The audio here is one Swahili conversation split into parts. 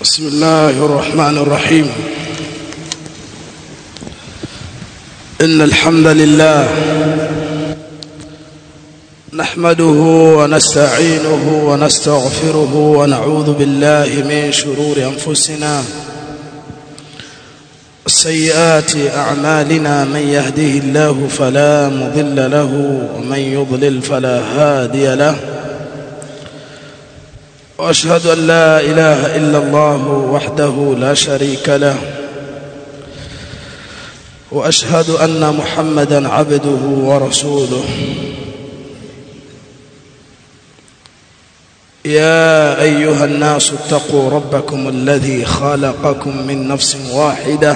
بسم الله الرحمن الرحيم إن الحمد لله نحمده ونستعينه ونستغفره ونعوذ بالله من شرور أنفسنا سيئات أعمالنا من يهده الله فلا مضل له ومن يضلل فلا هادي له واشهد ان لا اله الا الله وحده لا شريك له واشهد ان محمدا عبده ورسوله يا ايها الناس اتقوا ربكم الذي خلقكم من نفس واحده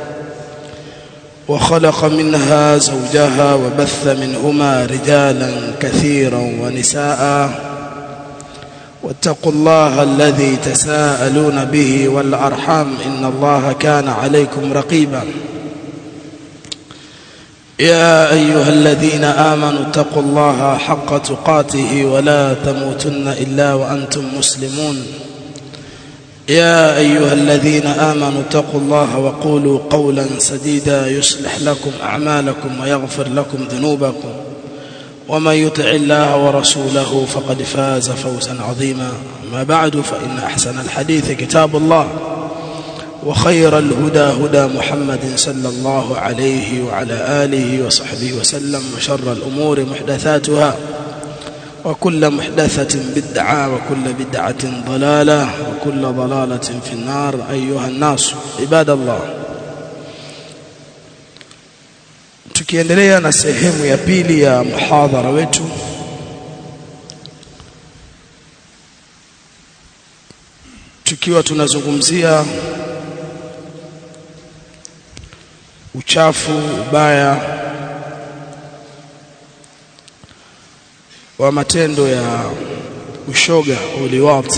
وخلق منها زوجها وبث منهما رجالا كثيرا ونساء واتقوا الله الذي تساءلون به والأرحام إن الله كان عليكم رقيبا يا أيها الذين آمنوا اتقوا الله حق تقاته ولا تموتن إلا وأنتم مسلمون يا أيها الذين آمنوا اتقوا الله وقولوا قولا سديدا يصلح لكم أعمالكم ويغفر لكم ذنوبكم ومن يطع الله ورسوله فقد فاز فوزا عظيما ما بعد فإن أحسن الحديث كتاب الله وخير الهدى هدى محمد صلى الله عليه وعلى آله وصحبه وسلم وشر الأمور محدثاتها وكل محدثة بدعة وكل بدعة ضلالة وكل ضلالة في النار أيها الناس عباد الله tukiendelea na sehemu ya pili ya muhadhara wetu tukiwa tunazungumzia uchafu ubaya wa matendo ya ushoga uliwat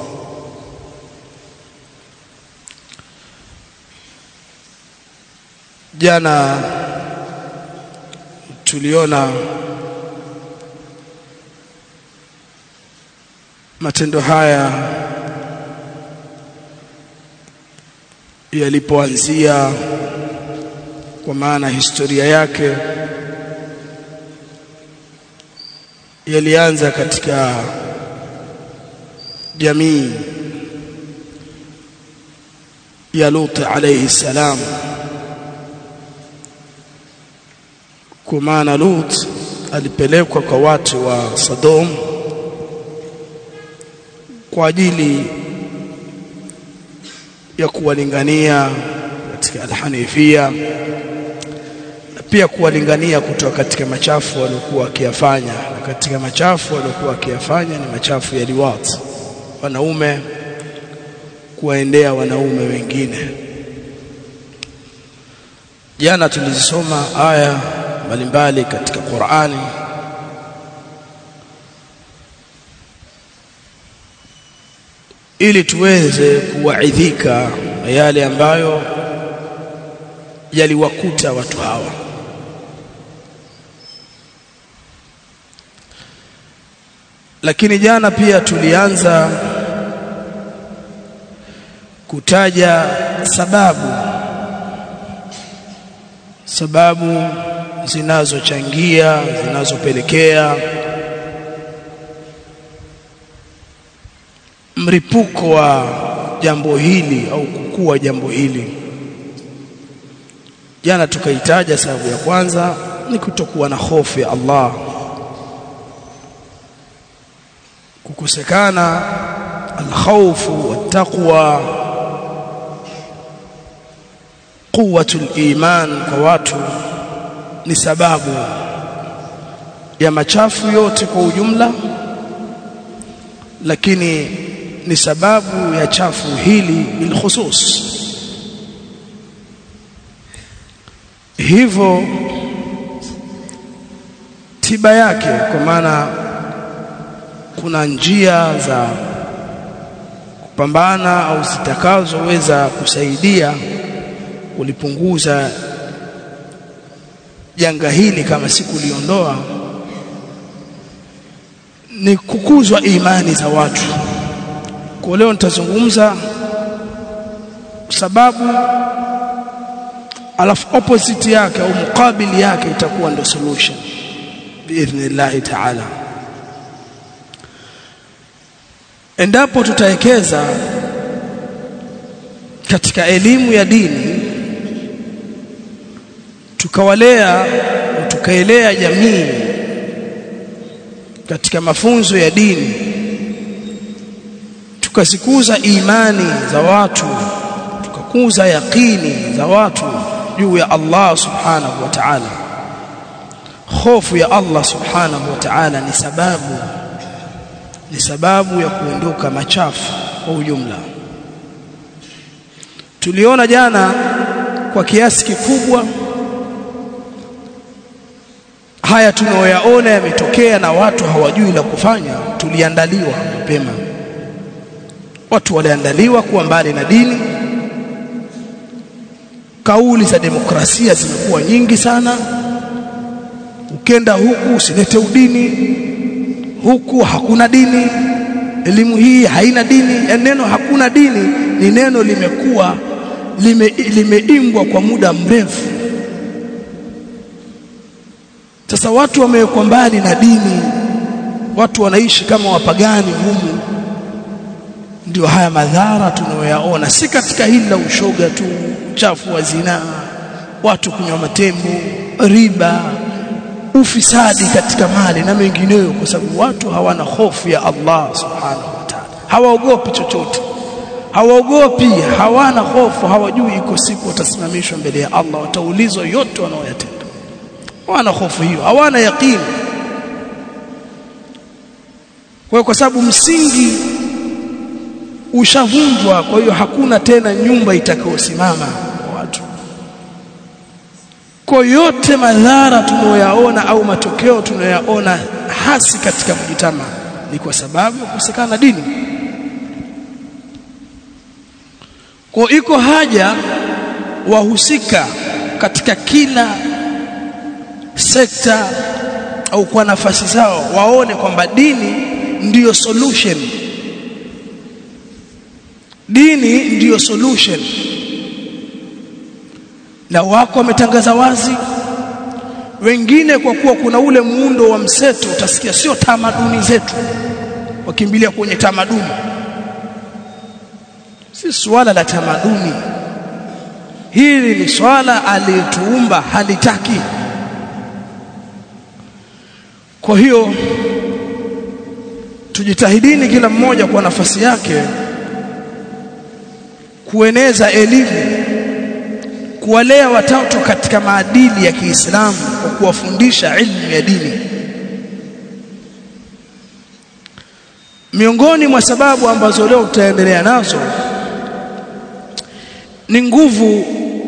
jana tuliona matendo haya yalipoanzia kwa maana historia yake yalianza katika jamii ya Lut alayhi salam kwa maana Lut alipelekwa kwa watu wa Sodom kwa ajili ya kuwalingania katika alhanifia na pia kuwalingania kutoka katika machafu waliokuwa wakiyafanya na katika machafu waliokuwa wakiyafanya ni machafu ya liwat wanaume kuwaendea wanaume wengine jana tulizisoma aya mbalimbali katika Qur'ani ili tuweze kuwaidhika na yale ambayo yaliwakuta watu hawa lakini jana pia tulianza kutaja sababu sababu zinazochangia zinazopelekea mripuko wa jambo hili au kukua jambo hili jana tukaitaja sababu ya kwanza ni kutokuwa na hofu ya Allah kukosekana alkhawfu wattaqwa quwwatul iman kwa watu ni sababu ya machafu yote kwa ujumla lakini ni sababu ya chafu hili bilkhusus hivyo tiba yake kwa maana kuna njia za kupambana au zitakazoweza kusaidia kulipunguza janga hili kama si kuliondoa ni kukuzwa imani za watu Kwa leo nitazungumza sababu alafu opposite yake au mukabili yake itakuwa ndio solution biidhnillah ta'ala endapo tutawekeza katika elimu ya dini tukawalea tukaelea jamii katika mafunzo ya dini tukazikuza imani za watu tukakuza yaqini za watu juu ya Allah subhanahu wa ta'ala hofu ya Allah subhanahu wa ta'ala ni sababu ni sababu ya kuondoka machafu kwa ujumla tuliona jana kwa kiasi kikubwa haya tunayoyaona yametokea na watu hawajui la kufanya tuliandaliwa mapema watu waliandaliwa kuwa mbali na dini kauli za demokrasia zimekuwa nyingi sana ukenda huku usilete udini huku hakuna dini elimu hii haina dini ya neno hakuna dini ni neno limekuwa lime, limeimbwa kwa muda mrefu sasa watu wamewekwa mbali na dini watu wanaishi kama wapagani humu ndio haya madhara tunayoyaona si katika hili la ushoga tu uchafu wa zinaa watu kunywa matembo riba ufisadi katika mali na mengineyo kwa sababu watu hawana hofu ya Allah subhanahu wa ta'ala hawaogopi chochote hawaogopi hawana hofu hawajui iko siku watasimamishwa mbele ya Allah wataulizwa yote wanaoyatenda hawana hofu hiyo hawana yaqini kwa kwa sababu msingi ushavunjwa kwa hiyo hakuna tena nyumba itakayosimama kwa watu kwa yote madhara tunayoyaona au matokeo tunayoyaona hasi katika mjitama ni kwa sababu ya kukosekana dini kwa iko haja wahusika katika kila sekta au kwa nafasi zao waone kwamba dini ndiyo solution dini ndiyo solution na wako wametangaza wazi wengine kwa kuwa kuna ule muundo wa mseto utasikia sio tamaduni zetu wakimbilia kwenye tamaduni si swala la tamaduni hili ni swala aliyetuumba halitaki kwa hiyo tujitahidini kila mmoja kwa nafasi yake kueneza elimu kuwalea watoto katika maadili ya Kiislamu kwa kuwafundisha ilmu ya dini miongoni mwa sababu ambazo leo tutaendelea nazo ni nguvu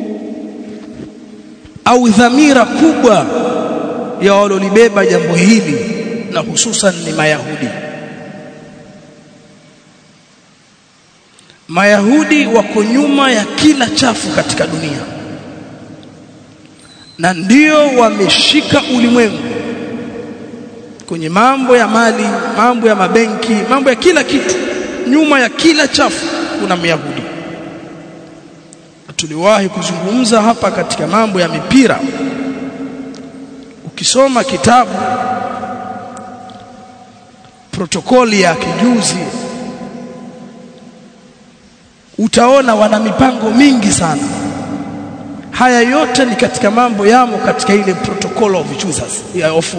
au dhamira kubwa ya walolibeba jambo hili na hususan ni Mayahudi Mayahudi wako nyuma ya kila chafu katika dunia na ndio wameshika ulimwengu kwenye mambo ya mali, mambo ya mabenki, mambo ya kila kitu. Nyuma ya kila chafu kuna Myahudi. Tuliwahi kuzungumza hapa katika mambo ya mipira. Ukisoma kitabu protokoli ya kijuzi utaona wana mipango mingi sana haya yote ni katika mambo yamo katika ile protocol of Jesus ya of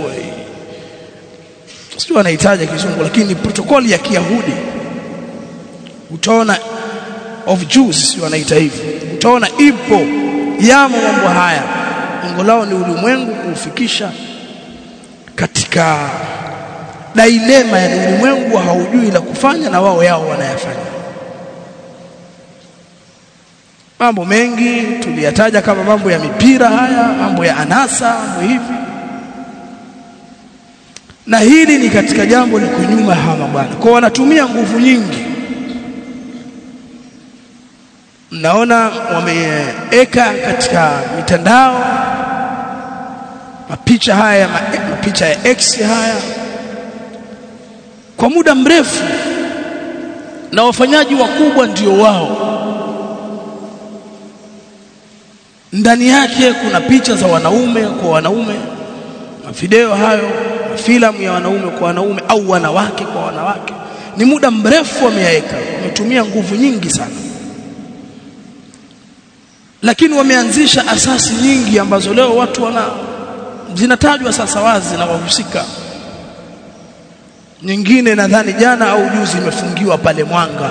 sio anahitaji kizungu lakini protokoli ya Kiyahudi utaona of Jews sio anaita hivi utaona ipo yamo mambo haya lengo lao ni ulimwengu kuufikisha katika dilema ya ulimwengu haujui la kufanya na wao yao wanayafanya mambo mengi tuliyataja kama mambo ya mipira haya mambo ya anasa mambo hivi na hili ni katika jambo liko nyuma hawa bwana kwa wanatumia nguvu nyingi mnaona wameeka katika mitandao mapicha haya mapicha ya X haya kwa muda mrefu na wafanyaji wakubwa ndio wao ndani yake kuna picha za wanaume kwa wanaume mavideo hayo filamu ya wanaume kwa wanaume au wanawake kwa wanawake ni muda mrefu wameyaweka wametumia nguvu nyingi sana lakini wameanzisha asasi nyingi ambazo leo watu wana zinatajwa sasa wazi na wahusika nyingine nadhani jana au juzi imefungiwa pale Mwanga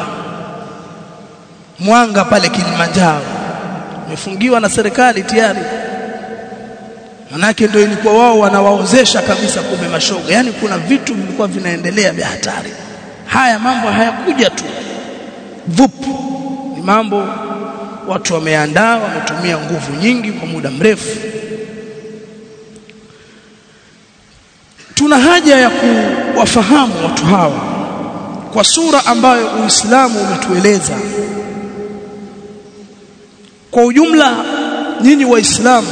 Mwanga pale Kilimanjaro imefungiwa na serikali tayari manake ndio ilikuwa wao wanawaozesha kabisa kumbe mashoga yani kuna vitu vilikuwa vinaendelea vya hatari haya mambo hayakuja tu vupu ni mambo watu wameandaa wametumia nguvu nyingi kwa muda mrefu tuna haja ya kuwafahamu watu hawa kwa sura ambayo Uislamu umetueleza kwa ujumla nyinyi waislamu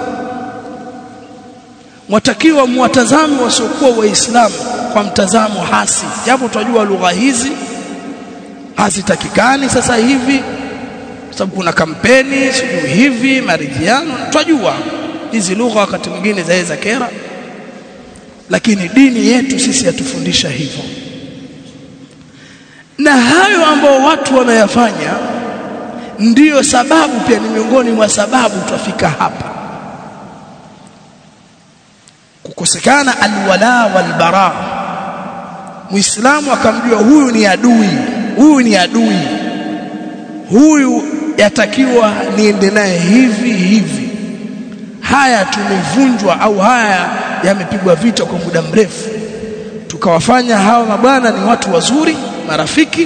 watakiwa muwatazame wasiokuwa waislamu kwa mtazamo hasi japo tunajua lugha hizi hazitakikani sasa hivi sababu kuna kampeni sijui hivi maridhiano tunajua hizi lugha wakati mwingine zaweza kera lakini dini yetu sisi yatufundisha hivyo na hayo ambao watu wanayafanya ndiyo sababu pia ni miongoni mwa sababu twafika hapa kukosekana alwala walbara muislamu akamjua huyu ni adui huyu ni adui huyu yatakiwa niende naye hivi hivi haya tumevunjwa au haya yamepigwa vita kwa muda mrefu tukawafanya hawa mabwana ni watu wazuri marafiki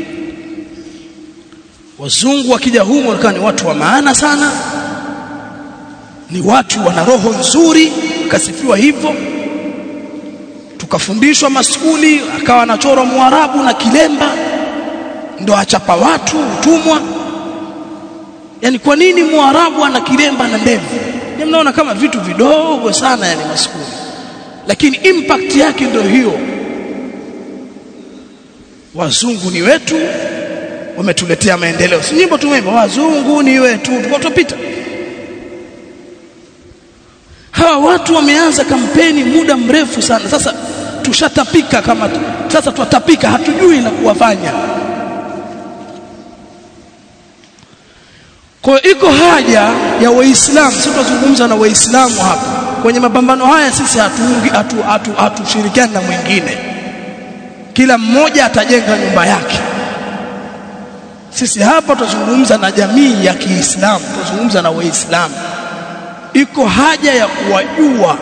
wazungu wakija humo wakawa ni watu wa maana sana ni watu wana roho nzuri kasifiwa hivyo tukafundishwa maskuli akawa anachora muarabu na kilemba ndo achapa watu utumwa yani kwa nini muarabu ana kilemba na ndevu ni mnaona kama vitu vidogo sana yani maskuli lakini impact yake ndio hiyo wazungu ni wetu wametuletea maendeleo si nyimbo tumemba wazungu ni wetu tuko tupita hawa watu wameanza kampeni muda mrefu sana sasa tushatapika kama sasa twatapika hatujui la kuwafanya kwa iko haja ya waislamu sisi tunazungumza na waislamu hapa kwenye mapambano haya sisi hatuungi hatu, hatu, hatushirikiani na mwingine kila mmoja atajenga nyumba yake sisi hapa tutazungumza na jamii ya Kiislamu tutazungumza na waislamu iko haja ya kuwajua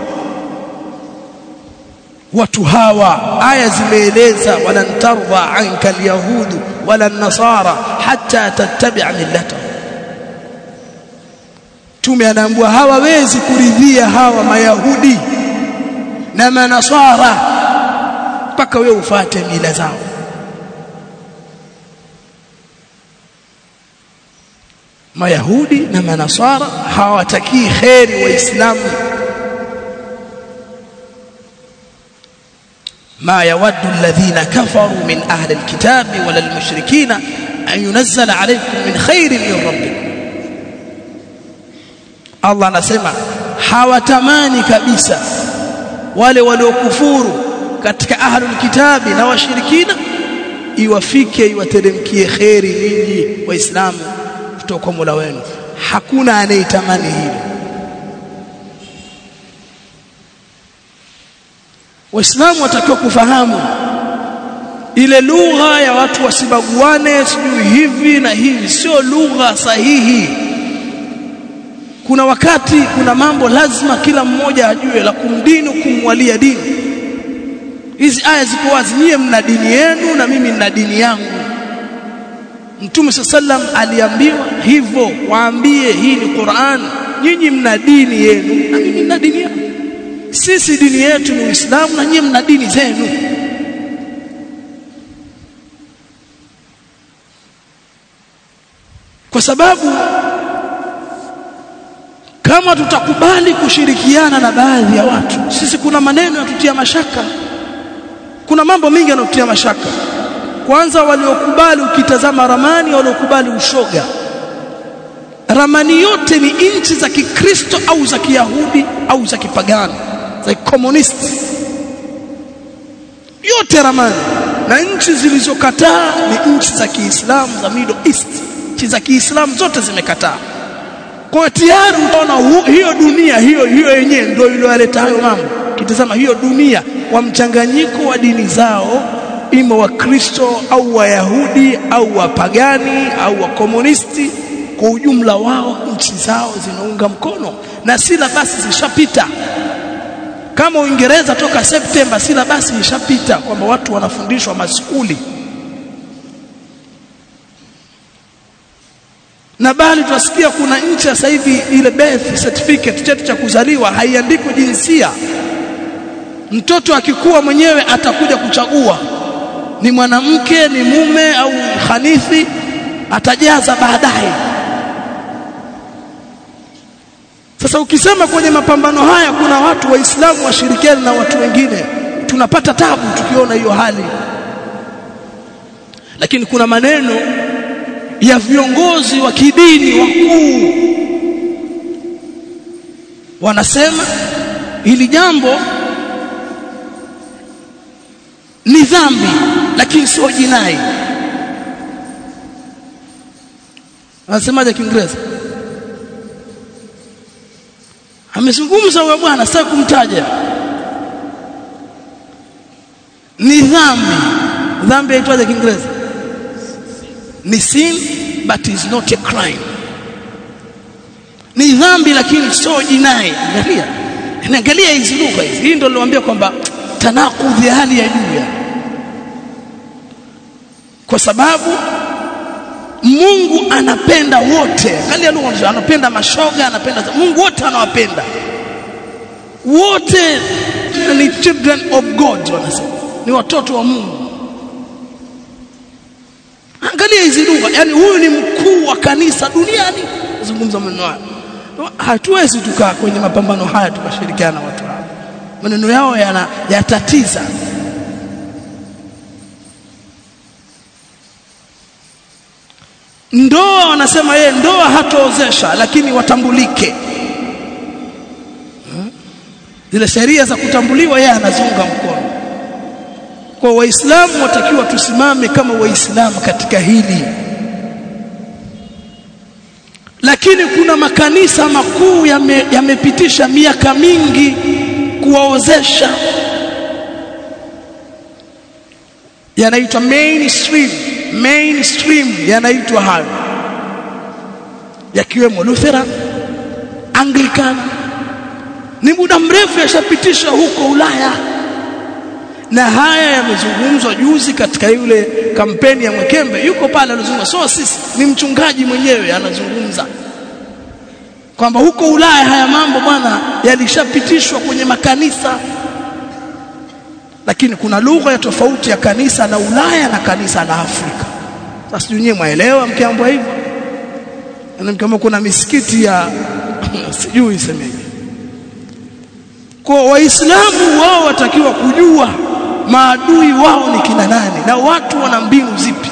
watu hawa aya zimeeleza walan tarda anka alyahudu wala nasara hatta tattabi'a millatahum Mtume anaambiwa hawawezi kuridhia hawa mayahudi na manasara mpaka wewe ufate mila zao mayahudi na manasara hawatakii kheri waislamu ما يود الذين كفروا من أهل الكتاب ولا المشركين أن ينزل عليكم من خير من ربكم Allah anasema hawatamani kabisa wale waliokufuru katika ahlul kitabi na washirikina iwafike iwateremkie kheri nyinyi waislamu kutoka kwa Mola wenu hakuna anayetamani hilo waislamu watakiwa kufahamu ile lugha ya watu wasibaguane sijui hivi na hivi sio lugha sahihi kuna wakati kuna mambo lazima kila mmoja ajue la kumdini kumwalia dini hizi aya ziko wazi nyie mna dini yenu na mimi nina dini yangu Mtume sallam aliambiwa hivyo waambie hii ni Qur'an nyinyi mna dini yenu na mimi nina dini yangu sisi dini yetu ni Uislamu na nyinyi mna dini zenu kwa sababu kama tutakubali kushirikiana na baadhi ya watu sisi kuna maneno yatutia mashaka kuna mambo mengi yanotutia mashaka kwanza waliokubali ukitazama ramani waliokubali ushoga ramani yote ni nchi za Kikristo au za Kiyahudi au za kipagani za komunisti yote ramani na nchi zilizokataa ni nchi za Kiislamu za Middle East nchi za Kiislamu zote zimekataa kwa tayari utaona hiyo dunia hiyo hiyo yenyewe ndio iliyoleta hayo mambo kitazama hiyo dunia wa mchanganyiko wa dini zao ima wa Kristo au Wayahudi au wapagani au wakomunisti kwa ujumla wao nchi zao zinaunga mkono na sila basi zishapita kama Uingereza toka Septemba sila basi ishapita kwamba watu wanafundishwa maskuli na bali tunasikia kuna nchi sasa hivi ile birth certificate cheti cha kuzaliwa haiandikwi jinsia mtoto akikuwa mwenyewe atakuja kuchagua ni mwanamke ni mume au khanithi atajaza baadaye sasa ukisema kwenye mapambano haya kuna watu waislamu washirikiane na watu wengine tunapata tabu tukiona hiyo hali lakini kuna maneno ya viongozi wa kidini wakuu wanasema hili jambo ni dhambi lakini sio jinai anasemaje kiingereza amezungumza huyo bwana sasa kumtaja ni dhambi dhambi haitwaje kiingereza ni sin but is not a crime ni dhambi lakini sio jinai angalia angalia hizi lugha hizi hii ndio niliwaambia kwamba tanakudhi hali ya juu kwa sababu Mungu anapenda wote angalia lugha anapenda mashoga anapenda Mungu wote anawapenda wote ni children of God wanasema ni watoto wa Mungu angalia hizi lugha yani huyu ni mkuu wa kanisa duniani zungumza maneno haya hatuwezi tukaa kwenye mapambano haya tukashirikiana na watu hao maneno yao yana yatatiza ndoa wanasema yeye ndoa hatoozesha lakini watambulike zile sheria za kutambuliwa yeye anazunga mkono kwa waislamu watakiwa tusimame kama waislamu katika hili lakini kuna makanisa makuu yamepitisha yame miaka mingi kuwaozesha yanaitwa mainstream mainstream yanaitwa hayo yakiwemo Lutheran Anglican ni muda mrefu yashapitisha huko Ulaya na haya yamezungumzwa juzi katika yule kampeni ya Mwekembe yuko pale anazungumza so sisi ni mchungaji mwenyewe anazungumza kwamba huko Ulaya haya mambo bwana yalishapitishwa kwenye makanisa lakini kuna lugha ya tofauti ya kanisa la Ulaya na kanisa la Afrika sasa sijui nyewe mwaelewa mkiambiwa hivyo na kama kuna misikiti ya sijui isemeje kwa waislamu wao watakiwa kujua maadui wao ni kina nani na watu wana mbinu zipi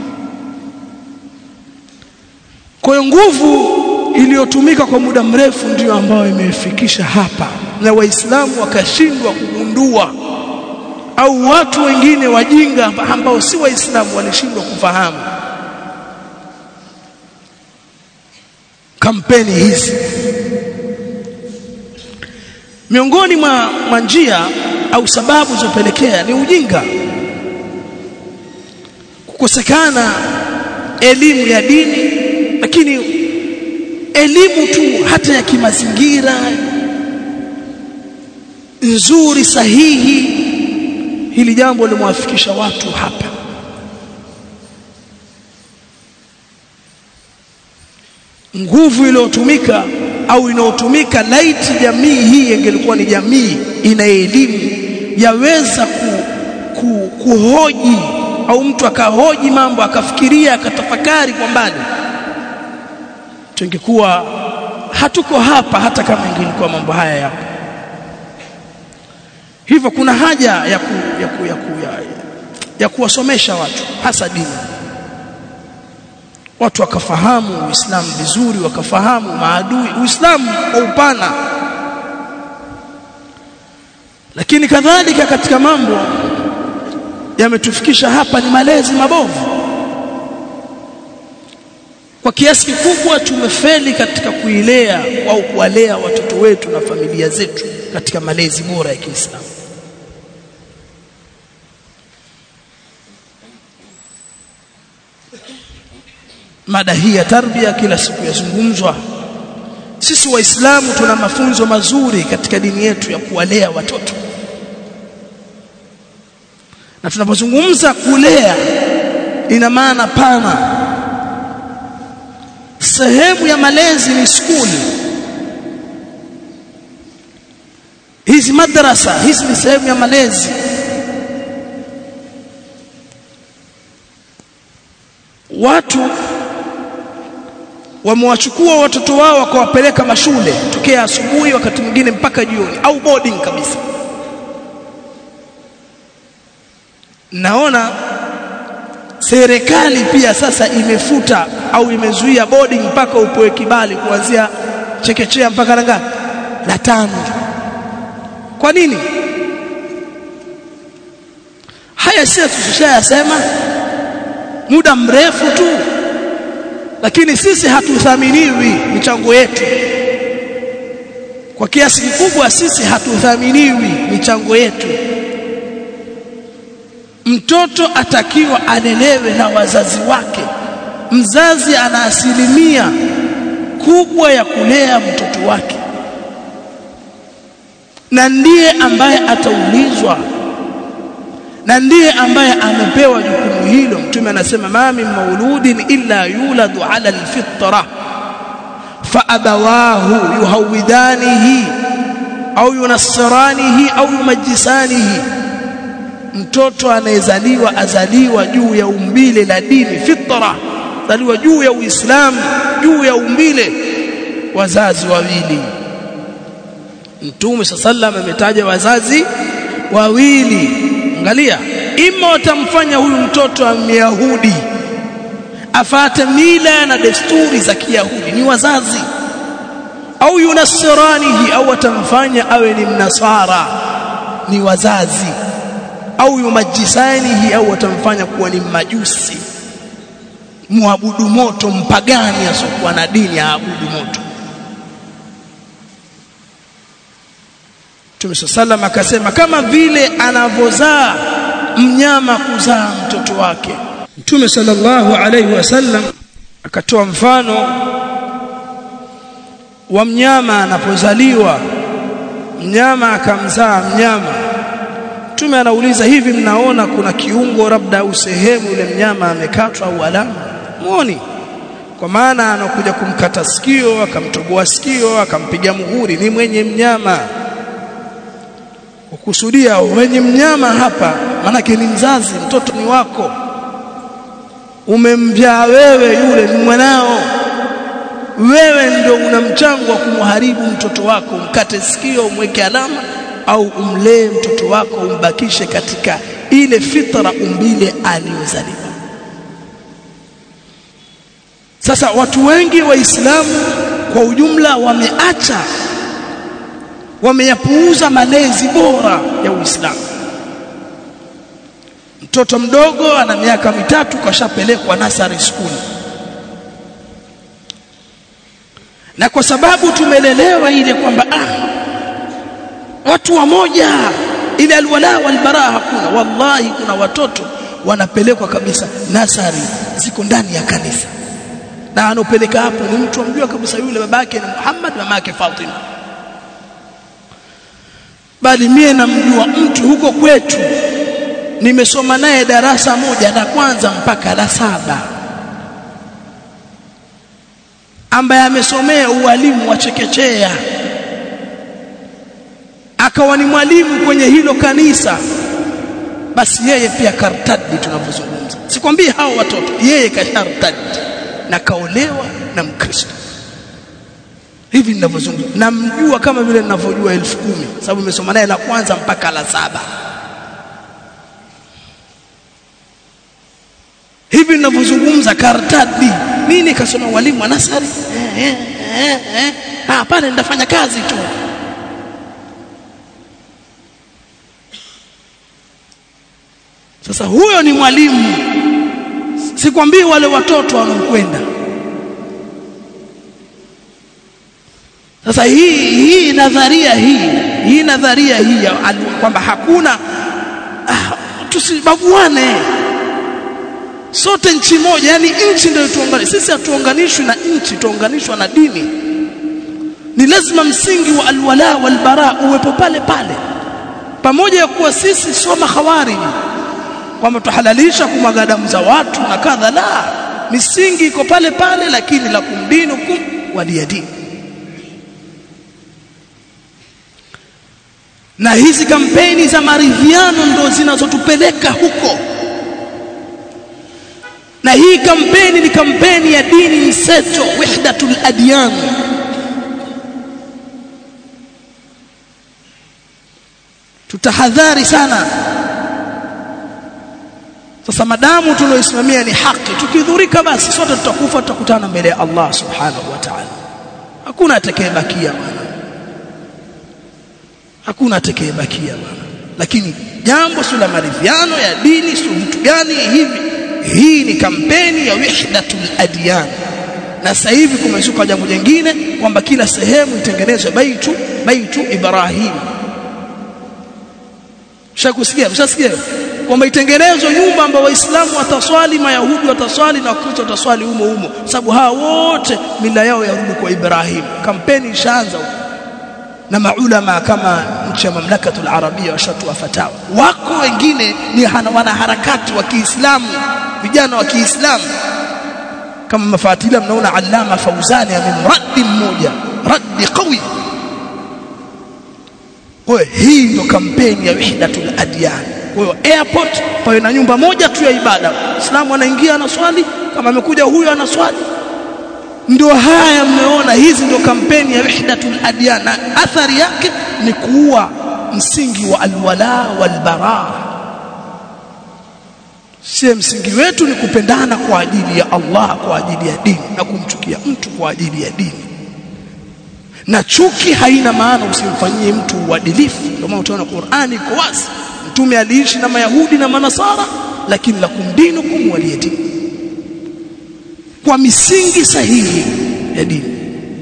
kwa hiyo nguvu iliyotumika kwa muda mrefu ndiyo ambayo imefikisha hapa na waislamu wakashindwa kugundua au watu wengine wajinga ambao si waislamu walishindwa kufahamu kampeni hizi miongoni mwa, mwa njia au sababu zilizopelekea ni ujinga kukosekana elimu ya dini lakini elimu tu hata ya kimazingira nzuri sahihi hili jambo limewafikisha watu hapa nguvu iliyotumika au inayotumika laiti jamii hii ingelikuwa ni jamii ina elimu yaweza ku, ku, kuhoji au mtu akahoji mambo akafikiria akatafakari kwa mbali tungekuwa hatuko hapa hata kama ingelikuwa mambo haya yapo hivyo kuna haja ya ku, ya, ku, ya, ku, ya, ya kuwasomesha watu hasa dini watu wakafahamu Uislamu vizuri wakafahamu maadui Uislamu kwa upana lakini kadhalika katika mambo yametufikisha hapa ni malezi mabovu kwa kiasi kikubwa tumefeli katika kuilea au kuwalea watoto wetu na familia zetu katika malezi bora ya Kiislamu mada hii ya tarbia kila siku yazungumzwa sisi waislamu tuna mafunzo mazuri katika dini yetu ya kuwalea watoto na tunapozungumza kulea ina maana pana sehemu ya malezi ni skuli hizi madrasa hizi ni sehemu ya malezi watu wamewachukua watoto wao wakawapeleka mashule tokea asubuhi wakati mwingine mpaka jioni au boarding kabisa naona serikali pia sasa imefuta au imezuia boarding mpaka upoe kibali kuanzia chekechea mpaka la ngapi la tano kwa nini haya sisi tushayasema muda mrefu tu lakini sisi hatuthaminiwi michango yetu kwa kiasi kikubwa sisi hatuthaminiwi michango yetu mtoto atakiwa alelewe na wazazi wake mzazi ana asilimia kubwa ya kulea mtoto wake na ndiye ambaye ataulizwa na ndiye ambaye amepewa jukumu hilo mtume anasema ma min mauludin illa yuladu ala alfitra fa abawahu yuhawidanihi au yunassiranihi au yumajisanihi mtoto anayezaliwa azaliwa juu ya umbile la dini fitra zaliwa juu ya uislamu juu ya umbile wazazi wawili mtume sallallahu ametaja wazazi wawili angalia ima watamfanya huyu mtoto wa Myahudi afate mila na desturi za Kiyahudi ni wazazi au yunasiranihi au watamfanya awe ni mnasara ni wazazi au yumajisanihi au watamfanya kuwa ni majusi muabudu moto mpagani asokuwa na dini aabudu moto Mtume sallam akasema kama vile anavozaa mnyama kuzaa mtoto wake Mtume sallallahu alaihi wasallam akatoa mfano wa mnyama anapozaliwa mnyama akamzaa mnyama Mtume anauliza hivi mnaona kuna kiungo labda au sehemu yule mnyama amekatwa au alama muoni kwa maana anakuja kumkata sikio akamtoboa sikio akampiga muhuri ni mwenye mnyama kukusudia wenye mnyama hapa manake ni mzazi mtoto ni wako umemjaa wewe yule ni mwanao wewe ndio una mchango wa kumharibu mtoto wako umkate sikio umweke alama au umlee mtoto wako umbakishe katika ile fitra umbile aliyozaliwa sasa watu wengi waislamu kwa ujumla wameacha wameyapuuza malezi bora ya Uislamu mtoto mdogo ana miaka mitatu kashapelekwa nasari school na kwa sababu tumelelewa ile kwamba ah watu wamoja ile alwala walbara hakuna wallahi kuna watoto wanapelekwa kabisa nasari ziko ndani ya kanisa na anopeleka hapo ni mtu amjua kabisa yule babake ni Muhammad mamake Fatima bali mie namjua mtu huko kwetu nimesoma naye darasa moja la kwanza mpaka la saba ambaye amesomea ualimu wa chekechea akawa ni mwalimu kwenye hilo kanisa basi yeye pia kartadi tunavyozungumza sikwambii hao watoto yeye kashartadi na kaolewa na mkristo hivi ninavyozungumza namjua kama vile ninavyojua elfu kumi sababu nimesoma naye la kwanza mpaka la saba hivi ninavyozungumza za kartadi mimi kasoma walimu wa nasari eh, eh, eh, eh. ah pale nitafanya kazi tu sasa huyo ni mwalimu sikwambii wale watoto wanaokwenda sasa hii hii nadharia hii hii nadharia hii kwamba hakuna ah, tusibaguane sote nchi moja yani nchi ndio tuunganishe sisi hatuunganishwi na nchi tuunganishwa na dini ni lazima msingi wa alwala walbara uwepo pale pale pamoja ya kuwa sisi sio mahawari kwamba tuhalalisha kumwaga damu za watu na kadha la misingi iko pale pale lakini la kumdinukum waliyadini na hizi kampeni za maridhiano ndo zinazotupeleka huko na hii kampeni ni kampeni ya dini mseto wahdatul adyan tutahadhari sana sasa madamu tulioisimamia ni haki tukidhurika basi sote tutakufa tutakutana mbele ya Allah subhanahu wa ta'ala hakuna atakayebakia bwana hakuna atakayebakia bwana lakini jambo si la maridhiano ya dini si mtu gani hivi hii ni kampeni ya wahdatul adyan na sasa hivi kumezuka jambo jingine kwamba kila sehemu itengenezwe baitu baitu Ibrahim Mshakusikia mshasikia kwamba itengenezwe nyumba ambayo waislamu wataswali mayahudi wataswali na wakristo wataswali humo humo sababu hawa wote mila yao yarudi kwa Ibrahim kampeni ishaanza na maulama kama nchi ya mamlakatul arabia washatoa fatawa wako wengine ni wanaharakati wa Kiislamu vijana wa Kiislamu kama mafatila mnaona Allama Fauzani amemraddi mmoja raddi qawi kwa hii ndo kampeni ya wahdatul adyan kwa hiyo airport pawe na nyumba moja tu ya ibada Muislamu anaingia anaswali kama amekuja huyo anaswali ndio haya mmeona hizi ndio kampeni ya wahdatul adyan na athari yake ni kuua msingi wa alwala walbara si msingi wetu ni kupendana kwa ajili ya Allah kwa ajili ya dini na kumchukia mtu kwa ajili ya dini na chuki haina maana usimfanyie mtu uadilifu ndio maana utaona Qur'ani iko wazi mtume aliishi na mayahudi na manasara lakini la kumdinukum waliyadini kwa misingi sahihi ya dini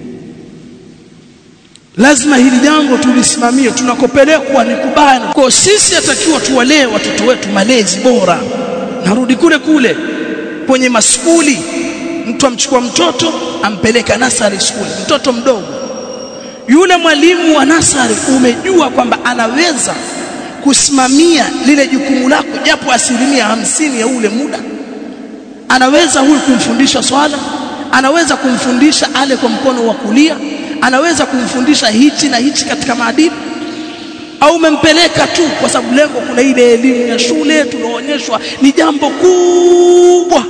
lazima hili jambo tulisimamie tunakopelekwa ni kubana kwa sisi atakiwa tuwalee watoto wetu malezi bora narudi kule kule kwenye maskuli mtu amchukua mtoto ampeleka nasari skuli mtoto mdogo yule mwalimu wa nasari umejua kwamba anaweza kusimamia lile jukumu lako japo asilimia hamsini ya ule muda anaweza huyu kumfundisha swala anaweza kumfundisha ale kwa mkono wa kulia anaweza kumfundisha hichi na hichi katika maadili au umempeleka tu kwa sababu lengo kuna ile elimu ya shule tunaonyeshwa ni jambo kubwa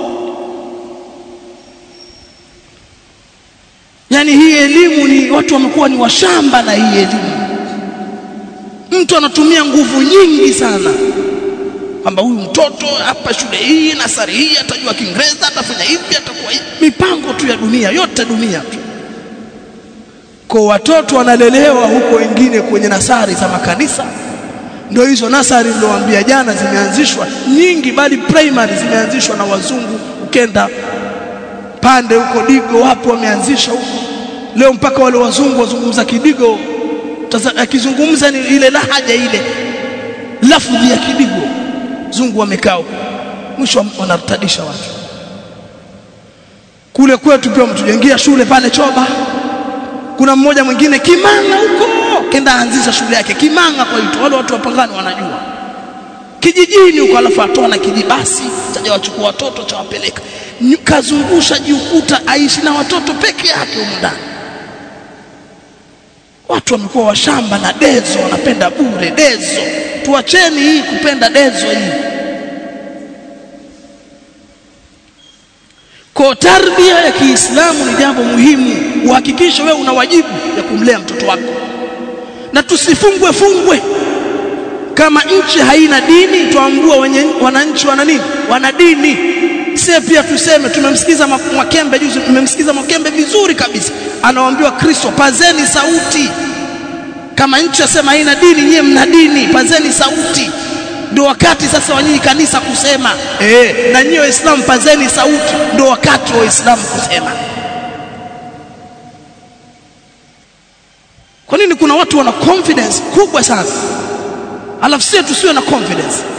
yani hii elimu ni watu wamekuwa ni washamba na hii elimu mtu anatumia nguvu nyingi sana kwamba huyu mtoto hapa shule hii nasari hii atajua Kiingereza atafanya hivi atakuwa hivi mipango tu ya dunia yote dunia tu kwa watoto wanalelewa huko wengine kwenye nasari za makanisa ndio hizo nasari niliowaambia jana zimeanzishwa nyingi bali primary zimeanzishwa na wazungu ukenda pande huko digo wapo wameanzisha huko leo mpaka wale wazungu wazungumza kidigo akizungumza ni ile lahaja ile lafudhi ya kidigo zungu wamekaa mwisho wanartadisha watu kule kwetu pia mtujengea shule pale Choba kuna mmoja mwingine Kimanga huko kenda anzisha shule yake Kimanga kwa hiyo wale watu wapangani wanajua kijijini huko alafu atoa na kijibasi taja wachukua watoto chawapeleka kazungusha jiukuta aishi na watoto peke yake huko ndani watu wamekuwa washamba na dezo wanapenda bure dezo tuacheni hii kupenda dezo hii kwa tarbia ya Kiislamu ni jambo muhimu uhakikishe wewe una wajibu ya kumlea mtoto wako na tusifungwe fungwe kama nchi haina dini tuambua wenye wananchi wana nini wana dini sie pia tuseme tumemsikiza Mwakembe juzi tumemsikiza Mwakembe vizuri kabisa anawaambiwa Kristo pazeni sauti kama nchi yasema haina dini nyie mna dini pazeni sauti ndio wakati sasa wa nyinyi kanisa kusema eh na nyinyi waislamu pazeni sauti ndio wakati wa waislamu kusema kwa nini kuna watu wana confidence kubwa sana alafu sisi tusiwe na confidence